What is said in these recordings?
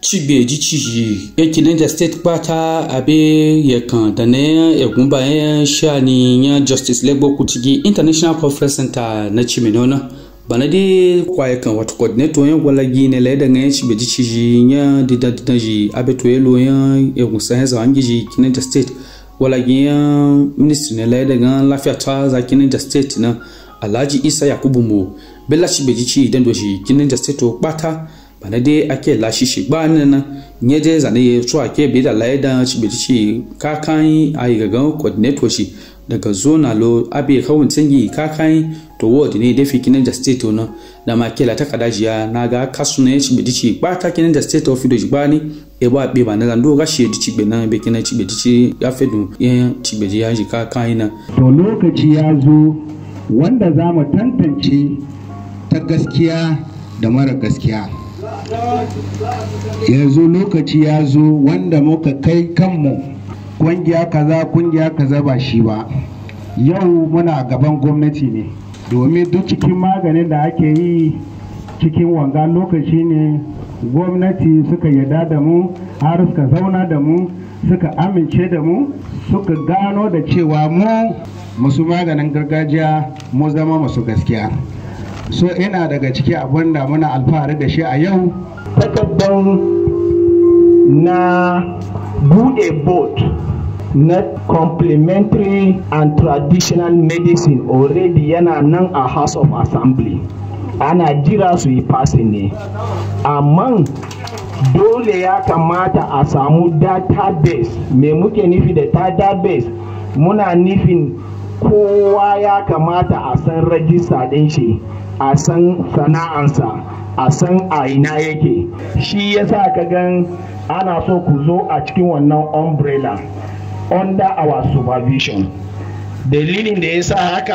chigbe ji chiji ekile da state kpata abe yekan da ne egunba ya shani ya justice legbo kutigi international conference center na chiminona bana de kwaye kan wato coordinator yan gwala gine la da ngai chigbe ji chiji ya dida dida ji abe to yelo ya egun sa ya zangi ji kine da state wala ya ministry ne la da ga lafiya ta za kine da state na alhaji isa yakubu mo bella chigbe ji chi den do shi kine da state to kpata bana dai ake lashi shi ba nan na nye je zane ya so ake bi da laye da ci bi ci kakan a yi gagan coordinator shi daga zona lo abi kawun tsangi kakan to ward ne da fi kinin da state na da ma kela ta kada jiya na ga kasu ne ci bi ci ba ta kinin da state of do ba ni e ba be ba na zando ga shi ci be na be kinin ci bi ci ya fedu ya ci bi ya ji kakan na to lokaci ya zo wanda za mu tantance ta gaskiya da mara gaskiya yanzu lokaci ya zo wanda muka kai kanmu kungiya kaza kungiya kaza ba shi ba yau muna gaban gwamnati ne domin duk cikin maganin da ake yi cikin wanga lokaci ne gwamnati suka yarda da mu har suka zauna da mu suka amince da mu suka gano da cewa mu masu maganin gargajiya mu zama masu gaskiya so ina daga ciki abin da muna alfahari da shi a yau takardar na bude board na complementary and traditional medicine already yana nan a house of assembly ana jira su yi passing ne amma dole ya kamata a samu database me muke nufi da database muna nufin kowa ya kamata a san rajista ɗin shi a san sana'ansa a san a ina yake shi yasa ka gan ana so ku zo a cikin wannan umbrella under our supervision dalilin da ya sa haka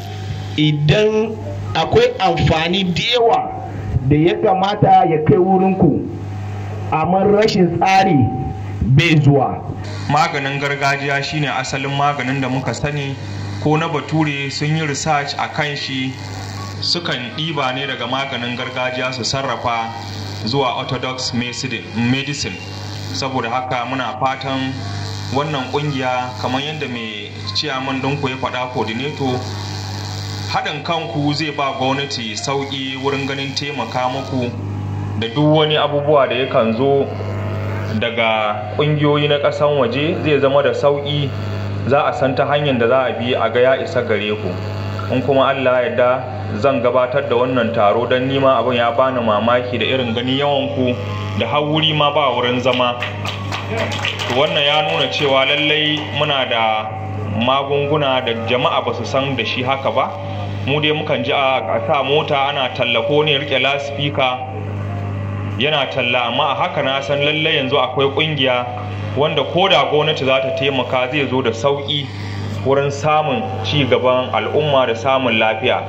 idan akwai amfani da yawa da ya kamata ya kai wurinku amma rashin tsari bai zuwa maganin gargajiya shine asalin maganin da muka sani ko na bature sun yi research a kan shi sukan ɗiba ne daga maganin gargajiya su sarrafa zuwa orthodox medicine saboda haka muna fatan wannan kungiya kamar yadda mai ciyaman ɗinku ya faɗa coordinator haɗin kanku zai ba gwamnati sauƙi wurin ganin taimaka muku da duk wani abubuwa da yakan zo daga ƙungiyoyi na ƙasan waje zai zama da sauƙi za a san ta hanyar da za a bi a ga ya isa gare ku in kuma allah yarda zan gabatar da wannan taro don nima abin ya bani mamaki da irin gani yawan ku da har wuri ma ba wurin zama to wannan ya nuna cewa lallai muna da magunguna da jama'a ba su san da shi haka ba mu dai mukan ji a sa mota ana tallako ne rike lasifika yana talla amma a haka na san lallai yanzu akwai kungiya wanda ko da gwamnati za ta taimaka zai zo da sauƙi wurin samun ci gaban al'umma da samun lafiya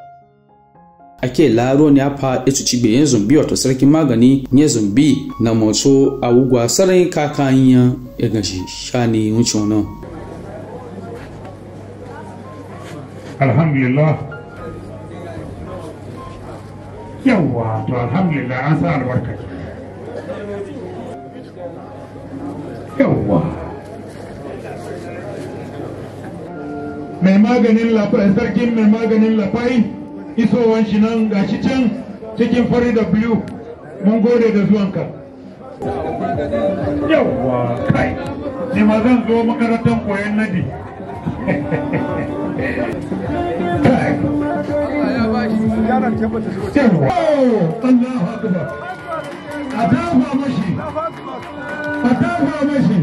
ake laro ne fa etu ci yin zumbi wato sarkin magani nye zumbi na motso awugwa sarai kakan ya ya gashi shani wucin nan alhamdulillah yawwa to alhamdulillah an sa albarka yawwa mai maganin lafai sarkin mai maganin lafai isowan shi nan gashi can cikin fari da biyu mun gode da zuwanka yawwa kai ne ma zan zo makarantar koyon nadi kai yawwa Allahu akbar a dafa mashi a dafa mashi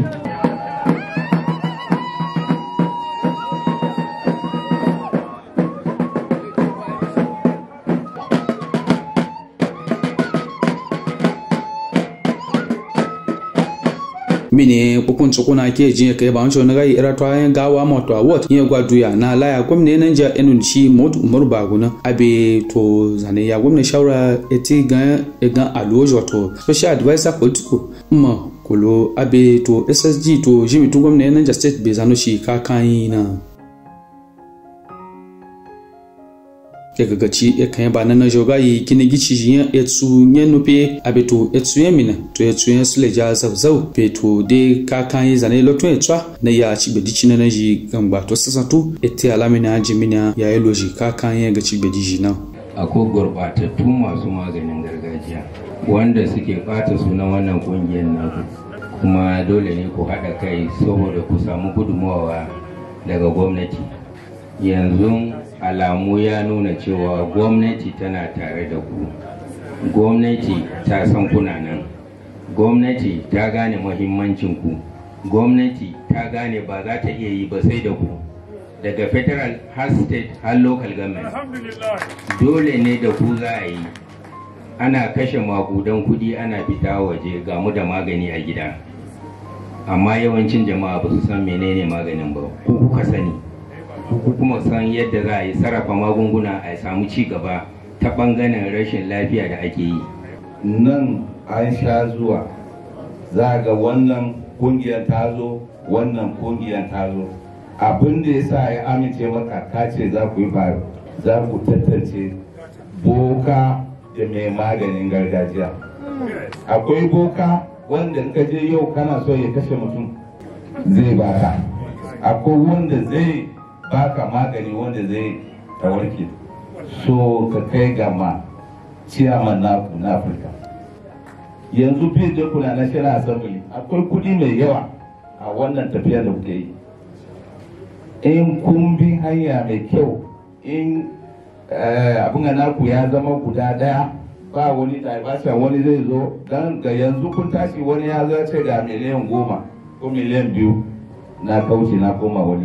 mine kukun tsukuna ke jin kai ba wancan na gai ira to ayan gawa ma to what yin gwa duya na laya gwamne nan ja enun shi mod umar baguna abe to zane ya gwamne shawara eti ga ga alojo to special advisor political ma kulo abe to ssg to jimi tu gwamne nan ja state be zano shi ka kan na ke gagaci ya kan ba na joga yi kini gici yin etsu yen nupe abeto etsu yen mina to etsu yen sule ja zau zau beto de ka kan yi zane loto etsa na ya ci bedi ci na na ji gamba to sasa tu ete alamina jimina ya yi loji ka kan yin ga ci bedi ji na akwai gurɓatattu masu maganin gargajiya wanda suke ɓata sunan wannan ƙungiyar naku kuma dole ne ku haɗa kai saboda ku samu gudunmawa daga gwamnati yanzu alamu ya nuna cewa gwamnati tana tare da ku gwamnati ta san kuna nan gwamnati ta gane muhimmancin ku gwamnati ta gane ba za ta iya yi ba sai da ku daga federal har state har local government dole ne da ku za a yi ana kashe makudan kudi ana fita waje ga mu da magani a gida amma yawancin jama'a ba su san menene maganin ba ku kuka sani ku kuma san yadda za a yi sarrafa magunguna a samu ci gaba ta bangaren rashin lafiya da ake yi nan an sha zuwa za ga wannan kungiyar ta zo wannan kungiyar ta zo abin da ya sa ya amince maka ka ce za ku yi faru za ku tantance boka da mai maganin gargajiya akwai boka wanda ka je yau kana so ya kashe mutum zai baka akwai wanda zai baka magani wanda zai warke so ka kai gama ciyaman naku na afirka yanzu fiye da kuna national assembly akwai kudi mai yawa a wannan tafiya da kuke yi in kun bi hanya mai kyau in abin naku ya zama guda daya ba wani diversion wani zai zo don ga yanzu kun tashi wani ya zo ce ga miliyan goma ko miliyan biyu na kauce na koma wani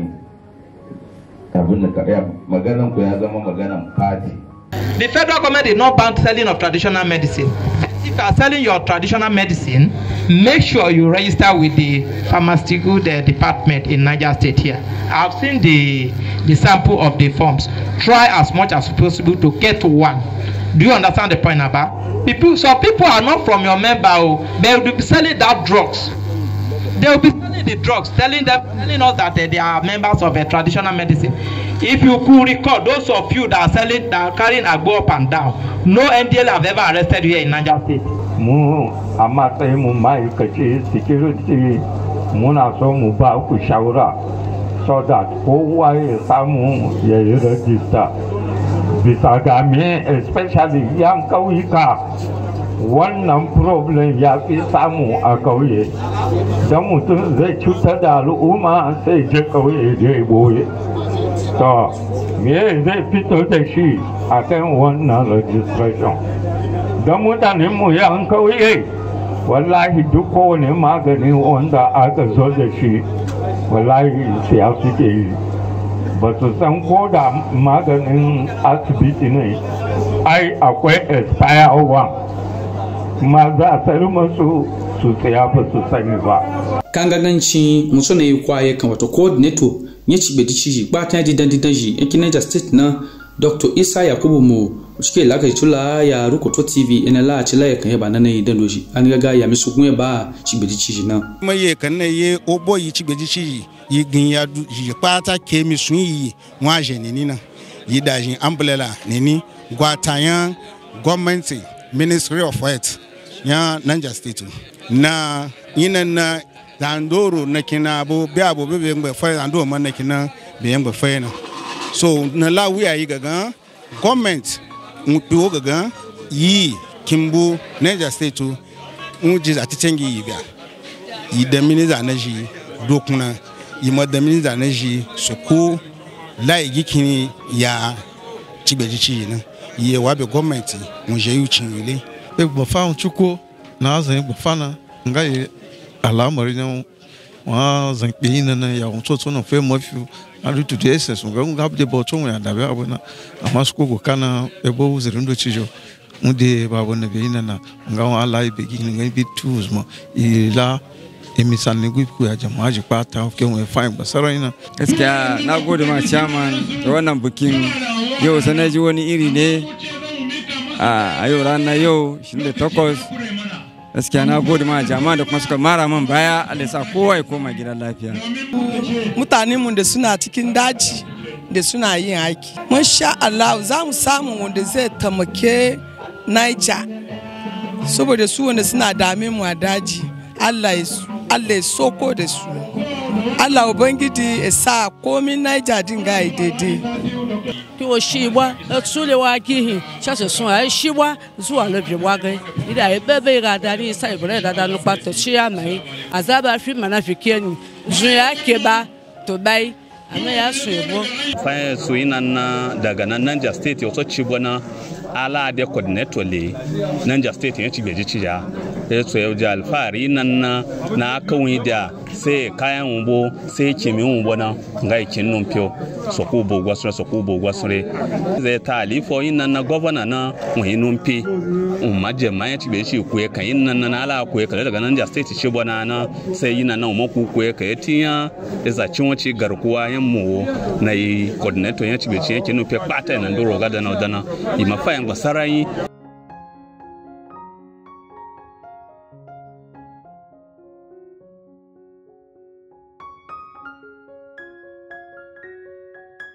abin da maganan ku ya zama maganan party The federal government is not banned selling of traditional medicine. If you are selling your traditional medicine, make sure you register with the pharmaceutical the department in Niger State here. I've seen the the sample of the forms. Try as much as possible to get one. Do you understand the point about? People, so people are not from your member, oh, they will be selling that drugs. They will be selling the drugs, telling them, telling us that uh, they are members of a traditional medicine. If you could recall, those of you that are selling, that are carrying agbo up and down, no NDL have ever arrested you here in Niger State. mu a matsayin mu ma'aikaci security muna so mu ba ku shawara so that kowa ya samu ya yi rajista bisa ga me especially yan kauyuka wannan problem ya fi samu a kauye don mutum zai cutar da al'umma sai je kauye je boye to me zai fito da shi a kan wannan registration don mutanen mu yan kauye wallahi duk kowane magani wanda aka zo da shi wallahi siya suke yi ba su san ko da maganin asibiti ne ai akwai expire one ma za a sayar masu su siya ba su sani ba kan gaganci muso na yi kwaye kan wato coordinator ya ci bedi ciji batan didan didan ji yankin Niger State na Dr. Isa Yakubu mu cike laka tula ya rukoto TV ina la ci la kan yaba nan yi dan doji an ga ya misu kun ba ci bedi ciji na ma ye kan na ye obo yi ci bedi ciji yi gin ya du yi pata ke mi sun yi wa je ni na yi da jin umbrella ni ni gwatayan gwamnati Ministry of Health ya Niger State na ina na dandoro na kina abu bi abu bi bi ngbe fa dandoro man na kina bi ngbe fa na so na la wi ayi gaga government npi wo gaga yi kimbu Niger State un ji ati tengi yi bia yi da minister na ji dokuna yi ma da minister na ji soko la yi kini ya cigbeji ci na yi wa be government mun je yu cin ile egbafa chukwu na azan egbafa na nga yi alamari na wa zan kpe yi na ya wọn tsotso na fe mafi ari tutu ese sun ga nga de bo tso ya dabe abu na amma su kogo kana ebo uzirin do cijo mu de ba bu na be yi na na nga wa ala ibe gi nga bi tools ma ila emisan ne gwiku ya jama'a ji kwata ke mu fine basara ina gaskiya na gode ma chairman da wannan bikin yau sai na ji wani iri ne a yau ranar yau 28 gaskiya na gode ma jama'a da kuma suka mara man baya Allah sa kowa ya koma gidan lafiya mutanen mu da suna cikin daji da suna yin aiki mun sha Allah za mu samu wanda zai tamake Niger saboda su wanda suna dame mu a daji Allah ya soko da su Allah Ubangiji ya sa komin Niger din ga daidai. Ki o shi wa tsule wa gihi shashe sun ai shi wa zuwa lobi wa gai ida ya bebe ga da ni sai bure da da no pato shi ya mai azaba fi mana fi keni zun ya ke ba to bai ana ya su yebo fa su ina na daga nan Niger state yo so ci bona ala de coordinator le Niger state ya ci beji ci ya ya so ya ji alfahari nan na na kawai da sai kayan wumbo sai kimi wumbo na nga ikin nun pio so ku bo gwasre so ku bo gwasre zai ta alifo yin nan na governor na wani nun pi um maje ma ya ci be shi kuye kan yin nan na ala kuye kan daga nan ja state ci bona na sai yin nan mu ku kuye kan tiya da za cin wace garkuwa yan mu na yi coordinator ya ci be ci yake nun pi kpata nan doro ga da na dana i mafayan gbasarai